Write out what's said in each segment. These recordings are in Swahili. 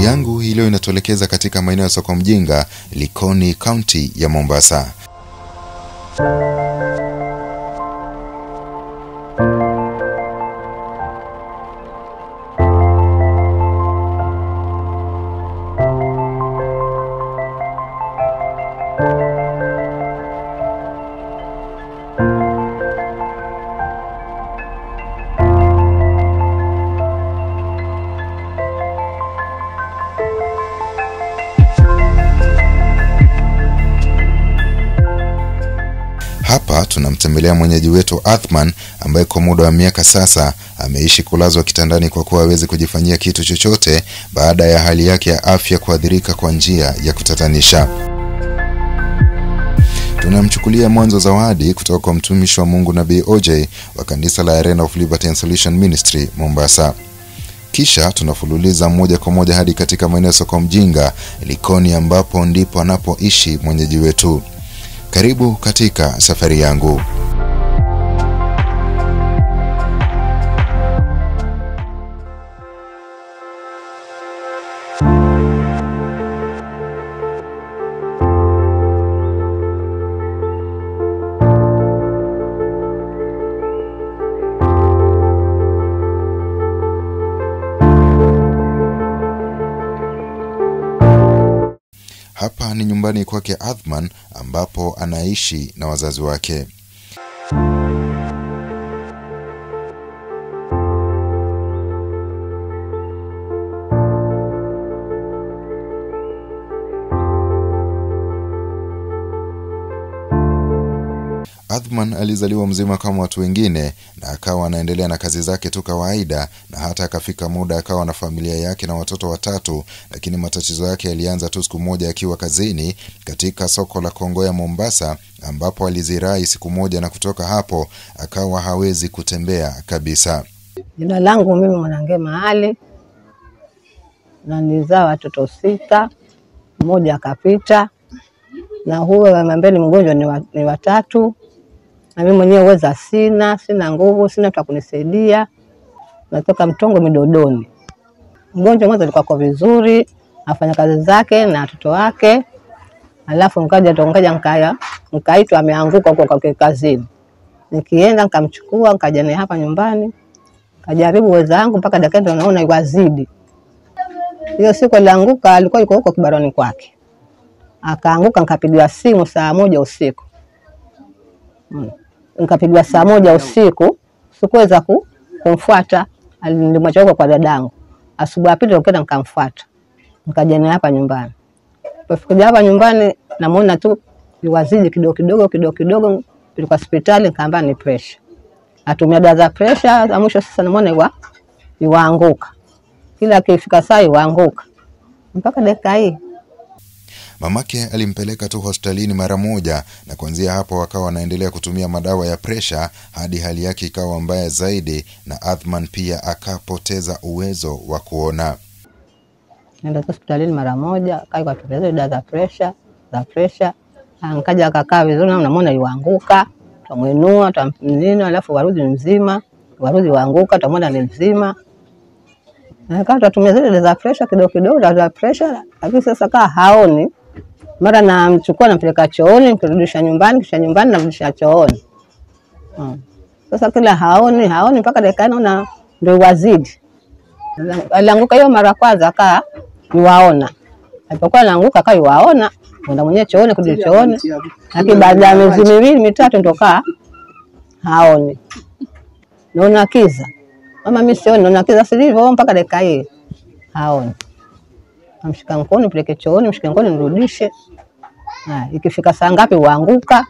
yangu hii leo inatuelekeza katika maeneo ya soko mjinga, Likoni, kaunti ya Mombasa. Hapa tunamtembelea mwenyeji wetu Athman ambaye kwa muda wa miaka sasa ameishi kulazwa kitandani kwa kuwa hawezi kujifanyia kitu chochote baada ya hali yake ya afya kuathirika kwa njia ya kutatanisha. Tunamchukulia mwanzo zawadi kutoka kwa mtumishi wa Mungu Nabii OJ wa kanisa la Arena of Liberty and Solution Ministry Mombasa. Kisha tunafululiza moja kwa moja hadi katika maeneo ya soko mjinga Likoni, ambapo ndipo anapoishi mwenyeji wetu. Karibu katika safari yangu. Hapa ni nyumbani kwake Athman ambapo anaishi na wazazi wake. Athman alizaliwa mzima kama watu wengine na akawa anaendelea na kazi zake tu kawaida, na hata akafika muda akawa na familia yake na watoto watatu. Lakini matatizo yake yalianza tu siku moja akiwa kazini katika soko la Kongoya Mombasa, ambapo alizirai siku moja, na kutoka hapo akawa hawezi kutembea kabisa. Jina langu mimi Mwanangema Ali na nilizaa watoto sita, mmoja akapita, na huyo ambaye ni mgonjwa ni, wa, ni watatu, na mimi mwenyewe uweza sina, sina nguvu, sina mtu kunisaidia. Natoka Mtongo Midodoni. Mgonjwa mwanzo alikuwa kwa vizuri, afanya kazi zake na watoto wake, alafu nkaja tonkaja nkaya nkaitwa ameanguka huko kwa kazini, nikienda nkamchukua nkaja naye hapa nyumbani kajaribu uwezo wangu mpaka dakika ndio naona iwazidi. Hiyo siku alianguka, alikuwa yuko huko kibaroni kwake, akaanguka. Nikapigiwa simu saa moja usiku hmm. Nikapigiwa saa moja usiku, sikuweza ku, kumfuata. Nilimwacha huko kwa dadangu. Asubuhi ya pili nikaenda nikamfuata, nikaja naye hapa nyumbani. Pofika hapa nyumbani, namuona tu iwazidi kidogo kidogo kidogo kidogo, tulikuwa hospitali, nikaambia ni pressure atumia dawa za presha za mwisho. Sasa namwona iwa iwaanguka, kila akifika saa iwaanguka mpaka dakika hii. Mamake alimpeleka tu hospitalini mara moja, na kuanzia hapo akawa anaendelea kutumia madawa ya presha hadi hali yake ikawa mbaya zaidi, na Athman pia akapoteza uwezo wa kuona. Nenda hospitalini mara moja, kaikatulia dawa za presha za presha, nkaja akakaa vizuri, namwona iwaanguka tamwinua tamnini, alafu warudi mzima, warudi waanguka, tamwona ni mzima. Kaa tatumia zile za presha kidogo kidogo, dawa za presha, lakini sasa kaa haoni. Mara namchukua nampeleka chooni, nikirudisha nyumbani, kisha nyumbani namrudisha chooni. Hmm. Sasa kila haoni haoni mpaka dakika naona ndio wazidi. Alianguka hiyo mara kwanza kaa iwaona, alipokuwa anaanguka kaa iwaona kwenda mwenyewe chooni, kurudi chooni, lakini baada ya miezi miwili mitatu ndo kaa haoni, naona kiza. Mama mimi sioni, naona kiza silivyo mpaka dakika hii haoni. Namshika mkono nipeleke chooni, mshike mkono nirudishe. Ikifika saa ngapi uanguka,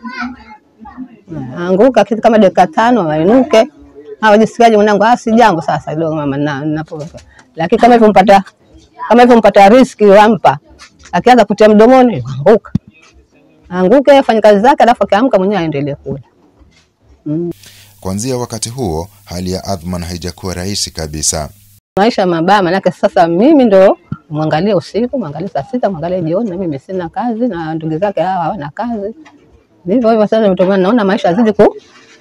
anguka kitu kama dakika tano wainuke. Wajisikiaje mwanangu? Ah, si jambo sasa kidogo mama, na napo lakini kama hivyo mpata kama hivyo mpata riski wampa akianza kutia mdomoni anguka, anguke afanye kazi zake, alafu akiamka mwenyewe aendelee kula. Mm. Kuanzia wakati huo hali ya Athman haijakuwa rahisi kabisa. Maisha mabaya, manake sasa mimi ndo mwangalie usiku, mwangalie saa sita, mwangalie jioni, na mimi sina kazi na ndugu zake hawa hawana kazi. Hivyo hivyo sasa ndio naona maisha yazidi ku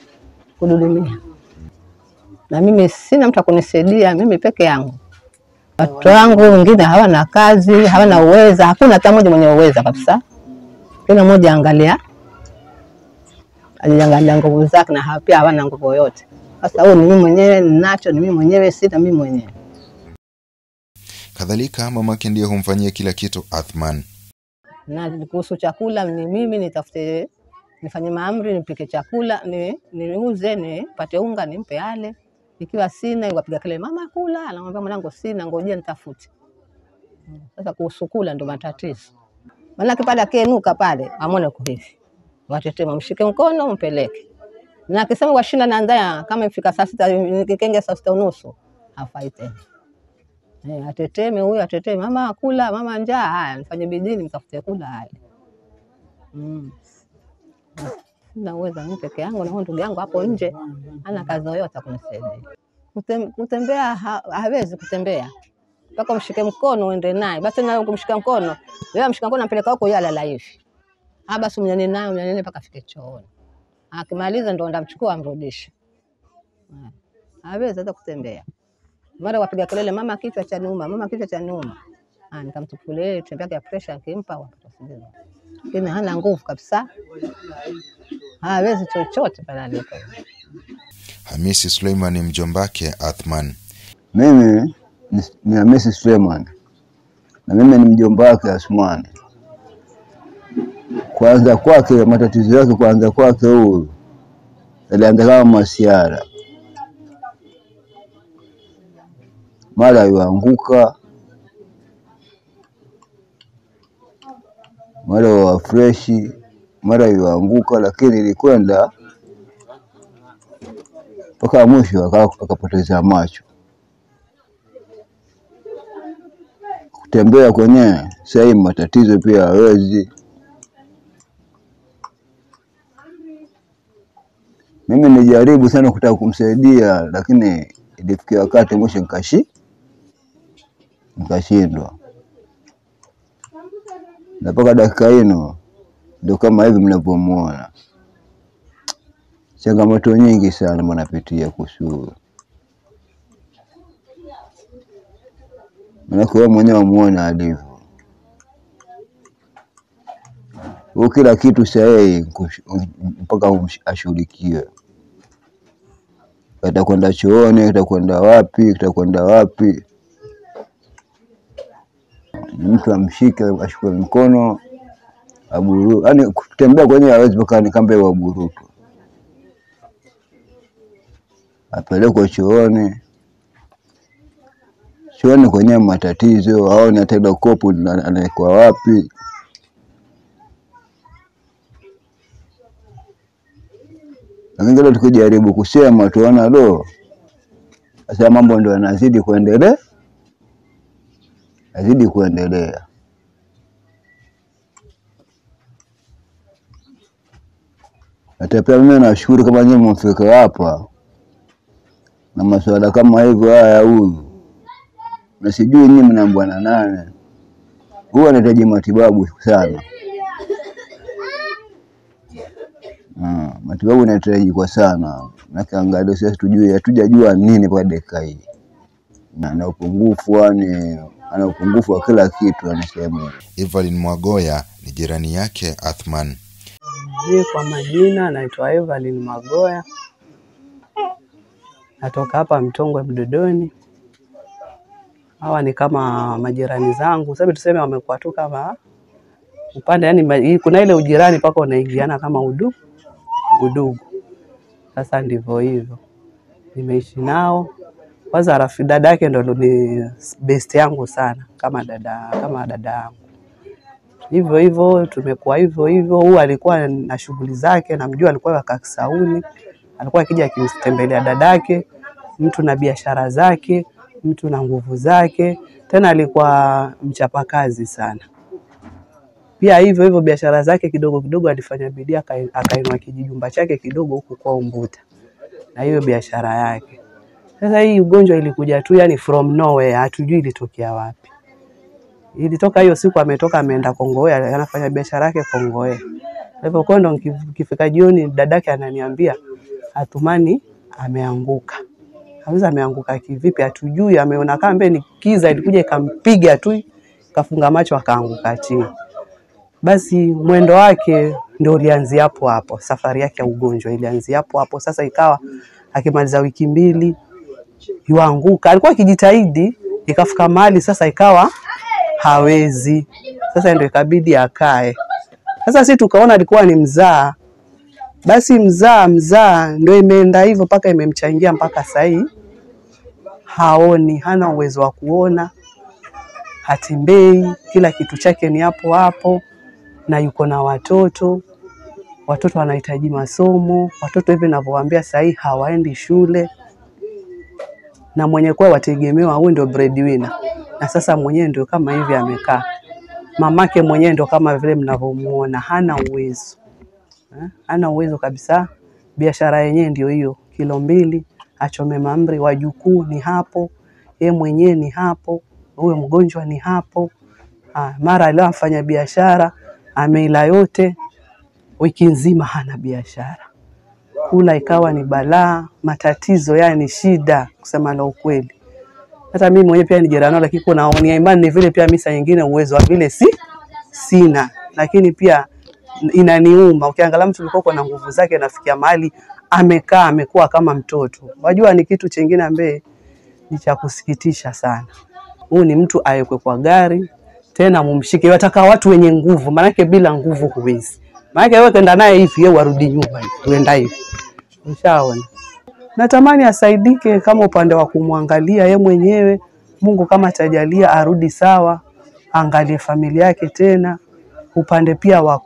kududumia, na mimi sina mtu akunisaidia, mimi peke yangu Watoto wangu wengine hawana kazi, hawana uweza, hakuna hata mmoja mwenye uweza kabisa. Kila mmoja angalia ajiangalia nguvu zake, na hawa pia hawana nguvu yoyote. Sasa huyu ni mimi mwenyewe ninacho, ni mimi mwenyewe, sina mimi mwenyewe. Kadhalika mamake ndiye humfanyia kila kitu Athman. na kuhusu chakula ni mimi nitafute nifanye maamri nipike chakula ni niuze nipate unga nimpe ale ikiwa sina wapiga kelele mama kula anamwambia mwanangu sina ngojea nitafute Mm. sasa kuhusu kula ndo matatizo maanake pale akienuka pale amwone uko hivi watetema mshike mkono mpeleke na akisema washinda na ndaya kama ifika saa sita nikikenge saa sita unusu hafai tena Eh, ateteme huyu ateteme, mama kula, mama njaa. Haya, nifanye bidii nimtafute kula. Haya, mm. Sina uwezo mimi peke yangu, na huyu ndugu yangu hapo nje hana kazi yoyote ya kunisaidia. Kutem, kutembea ha, hawezi kutembea mpaka umshike mkono uende naye. Basi na kumshika mkono wewe, mshika mkono ampeleka huko, yeye alala hivi. Ah, basi mnyane naye mnyane naye mpaka afike chooni. Akimaliza ndo ndamchukua amrudishe. Eh, Hawezi hata kutembea mara wapiga kelele, mama kichwa cha niuma, mama kichwa cha niuma. Ah, nikamtukulia tembe yake ya pressure nikimpa wakati usingizi. Lakini hana nguvu kabisa, hawezi chochote pale alipo. Hamisi Suleiman ni mjombake Athman. Mimi ni- ni Hamisi Suleiman na mimi ni mjomba wake Asmani. Kuanza kwake, matatizo yake kuanza kwake huyu yalianza kama masiara, mara yuanguka, mara wa freshi, mara yuanguka, lakini ilikwenda mpaka mwisho aka- akapoteza macho. Kutembea kwenyewe sasa hivi matatizo pia hawezi. Mimi nilijaribu sana kutaka kumsaidia, lakini ilifikia wakati mwisho nikashi nikashindwa, na mpaka dakika hino ndio kama hivi mnavyomuona. Changamoto nyingi sana mwanapitia kuhusu manake wewe mwenyewe wamuona alivyo huu, kila kitu sahihi mpaka umsh- ashughulikiwe, atakwenda chooni, atakwenda wapi, atakwenda wapi, ni mtu amshike, ashukue mkono aburu, yani kutembea kwenyewe hawezi mpaka ni kamba waburutu, apelekwe chooni chooni kwenyewe matatizo, aone hata ile kopo lina- anawekwa wapi. Lakini kile tukijaribu kusema tuona lo, sasa mambo ndio yanazidi kuendelea, yazidi kuendelea. Hata pia mimi nashukuru kama nyinyi mmefika hapa na masuala kama hivyo haya ya huyu, na sijui nyinyi mnaambwa na nane, huwa anahitaji matibabu sana. Ah, matibabu inahitaji kwa sana, manake angalia sasa tujue, hatujajua nini kwa dakika hii, na ana upungufu yani, ana upungufu wa kila kitu anasema. Evelyn Mwagoya ni jirani yake Athman. Mimi kwa majina naitwa Evelyn Magoya, natoka hapa Mtongwe Mdodoni. Hawa ni kama majirani zangu, sababu tuseme wamekuwa tu kama upande, yani kuna ile ujirani mpaka unaingiana kama udu udugu. Sasa ndivyo hivyo, nimeishi nao. Kwanza rafi dada yake ndo ni best yangu sana, kama dada kama dada yangu hivyo hivyo, tumekuwa hivyo hivyo. Huyu alikuwa na shughuli zake, namjua alikuwa waka Kisauni, alikuwa akija akimtembelea dadake, mtu na biashara zake, mtu na nguvu zake, tena alikuwa mchapakazi sana. Pia hivyo hivyo biashara zake kidogo kidogo alifanya bidii akai- akainua kijijumba chake kidogo huku kwa Umbuta na hiyo biashara yake. Sasa hii ugonjwa ilikuja tu yani from nowhere, hatujui ilitokea wapi ilitoka hiyo siku ametoka ameenda Kongoe, anafanya biashara yake Kongoe. Hivyo kwa ndo nki- ikifika jioni dadake ananiambia Athumani ameanguka. Kauliza ameanguka kivipi? Hatujui, ameona kama ni kiza, ilikuja ikampiga tu, kafunga macho akaanguka chini. Basi mwendo wake ndio ulianzia hapo hapo, safari yake ya ugonjwa ilianzia hapo hapo. Sasa ikawa akimaliza wiki mbili yuanguka, alikuwa akijitahidi, ikafika mahali sasa ikawa hawezi, sasa ndio ikabidi akae. Sasa si tukaona alikuwa ni mzaa, basi mzaa mzaa ndio imeenda hivyo mpaka imemchangia mpaka sahii haoni, hana uwezo wa kuona, hatembei, kila kitu chake ni hapo hapo, na yuko na watoto. Watoto wanahitaji masomo, watoto hivi ninavyowaambia sahii hawaendi shule, na mwenye kuwa wategemewa huyu ndio breadwinner, na sasa mwenyewe ndio kama hivi amekaa. Mamake mwenyewe ndio kama vile mnavyomuona, hana uwezo eh, hana uwezo kabisa. Biashara yenyewe ndio hiyo, kilo mbili, achome mahamri, wajukuu ni hapo, ye mwenyewe ni hapo, huyo mgonjwa ni hapo. Ah, mara leo afanya biashara ameila yote, wiki nzima hana biashara, kula ikawa ni balaa, matatizo yani shida, kusema la ukweli. Hata mimi mwenyewe pia ni jirani nao, lakini kuna nia imani ni vile pia mimi saa nyingine uwezo wa vile si sina, lakini pia inaniuma. Ukiangalia mtu ulikuwa na nguvu zake, nafikia mahali amekaa amekuwa kama mtoto. Wajua ni kitu chingine ambaye ni cha kusikitisha sana. Huyu ni mtu awekwe kwa gari tena mumshike, wataka watu wenye nguvu, maanake bila nguvu huwezi. Maanake wewe kenda naye hivi, yeye warudi nyuma hivi, tuenda hivi, ushaona. Natamani asaidike kama upande wa kumwangalia ye mwenyewe, Mungu kama atajalia arudi sawa, angalie familia yake tena. Upande pia wa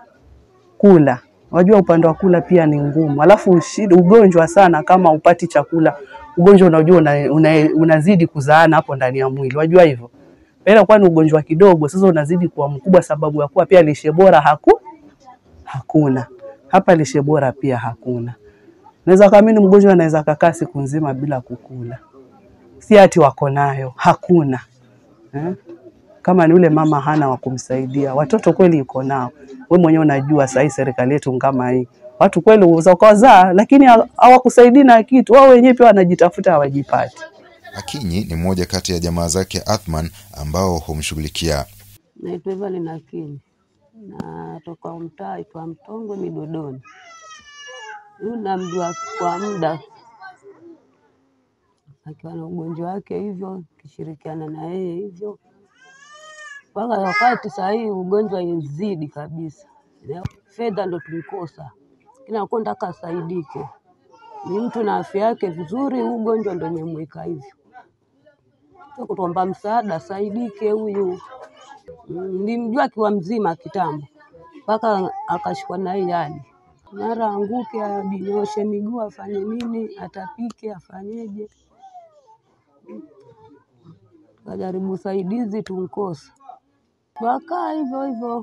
kula, wajua upande wa kula pia ni ngumu, alafu shida, ugonjwa sana kama upati chakula, ugonjwa unajua una, una, unazidi kuzaana hapo ndani ya mwili, wajua hivyo ila kuwa ni ugonjwa kidogo, sasa unazidi kuwa mkubwa, sababu ya kuwa pia lishe bora haku hakuna hapa, lishe bora pia hakuna. Naweza kaamini mgonjwa anaweza kakaa siku nzima bila kukula, si ati wako nayo, hakuna eh? Kama ni yule mama hana wa kumsaidia, watoto kweli yuko nao. We mwenyewe unajua sahii serikali yetu kama hii, watu kweli uweza ukawazaa, lakini hawakusaidii na kitu, wao wenyewe pia wanajitafuta, hawajipati. Akinyi ni mmoja kati ya jamaa zake Athman ambao humshughulikia. Naitwa Evelyn Akinyi, natoka mtaa itwa Mtongwe Midodoni. Huyu namjua kwa muda akiwa na ugonjwa wake hivyo, kishirikiana na yeye hivyo mpaka wakati saa hii ugonjwa izidi kabisa, fedha ndo tulikosa, lakini alikuwa nataka asaidike. Ni mtu na afya yake vizuri, huu ugonjwa ndo imemweka hivyo kutuomba msaada asaidike huyu. Nilimjua akiwa mzima kitambo, mpaka akashikwa na hii hali, mara anguke, ajinyoshe miguu, afanye nini, atapike, afanyeje. Tukajaribu usaidizi, tunkosa, wakaa hivyo hivyo,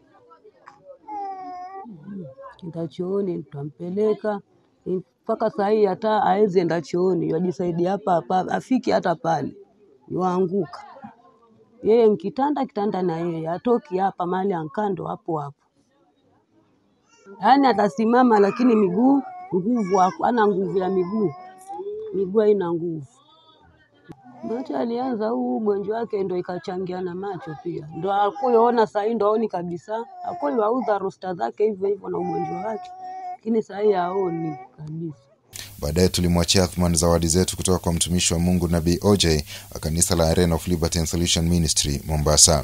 enda chooni, tutampeleka mpaka saa hii hata hawezi enda chooni, wajisaidia hapa hapa, afiki hata pale yuanguka yeye nkitanda kitanda na yeye atoki hapa mahali ankando hapo hapo, yaani atasimama lakini miguu nguvu, hana nguvu ya miguu, miguu haina nguvu. Macho alianza huu ugonjwa wake ndo ikachangia na macho pia, ndo akuyoona sahii, ndo aoni kabisa. Akuwa wauza rosta zake hivyo hivyo na ugonjwa wake, lakini sahii haoni kabisa. Baadaye tulimwachia Athman zawadi zetu kutoka kwa mtumishi wa Mungu Nabii OJ wa kanisa la Arena of Liberty and Solution Ministry Mombasa.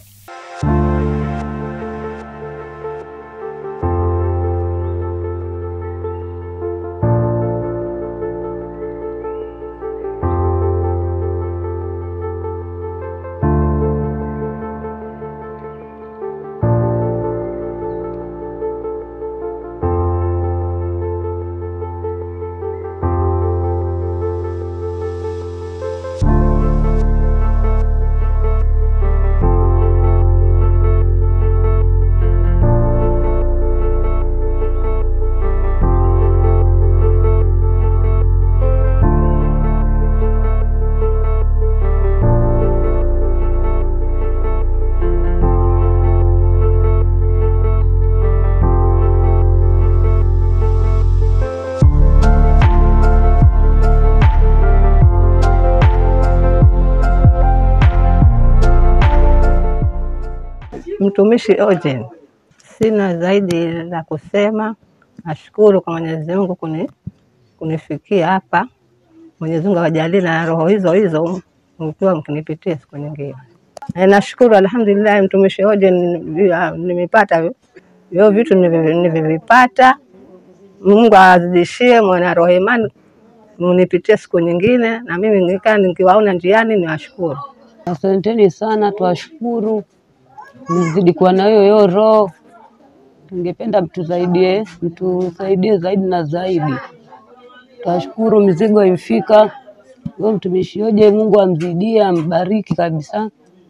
mtumishi Ojen. Sina zaidi la kusema, nashukuru kwa Mwenyezi Mungu kuni, kunifikia hapa. Mwenyezi Mungu awajalie na roho hizo hizo mkiwa mkinipitia siku nyingine. Na nashukuru alhamdulillah, mtumishi Ojen nimepata hivyo vitu nivi- nilivipata. Mungu awazidishie mwana roho imani, mnipitie siku nyingine, na mimi nikaa nikiwaona njiani niwashukuru. Asanteni sana, twashukuru, mzidi kuwa na hiyo hiyo roho. Tungependa mtusaidie, mtusaidie zaidi na zaidi. Twashukuru, mizigo imfika. Huyo mtumishi Oje, Mungu amzidie, ambariki kabisa.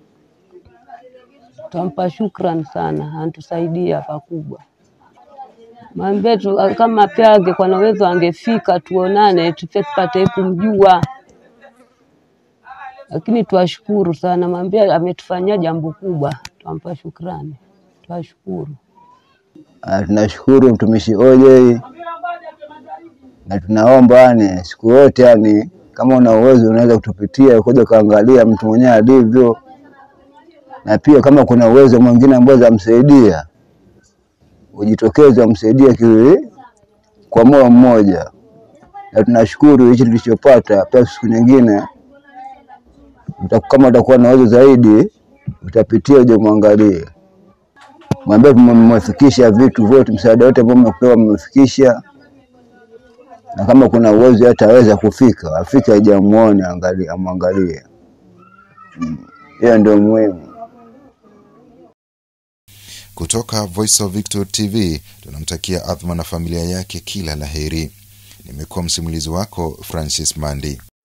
Twampa shukran sana, antusaidia pakubwa. Mwambie tu kama pia angekuwa na uwezo angefika tuonane, tupia tupate kumjua lakini twashukuru sana, mwambie ametufanyia jambo kubwa, twampa shukrani, twashukuru. Ah, tunashukuru mtumishi OJ na tunaomba yani siku yote yani, kama una uwezo unaweza kutupitia kuja ukaangalia mtu mwenyewe alivyo, na pia kama kuna uwezo mwingine ambao zamsaidia ujitokeze umsaidie ki- kwa moyo mmoja, na tunashukuru hichi tulichopata. Pia siku nyingine uta- kama utakuwa na uwezo zaidi utapitia uje mwangalie, mwambie mmefikisha vitu vyote, msaada wote ambao mmepewa mmefikisha, na kama kuna uwezo hata aweza kufika afike aje amuone, angalie, amwangalie. Mm, Hiyo ndio muhimu. Kutoka Voice of Victor TV tunamtakia Athma na familia yake kila la heri. Nimekuwa msimulizi wako Francis Mandi.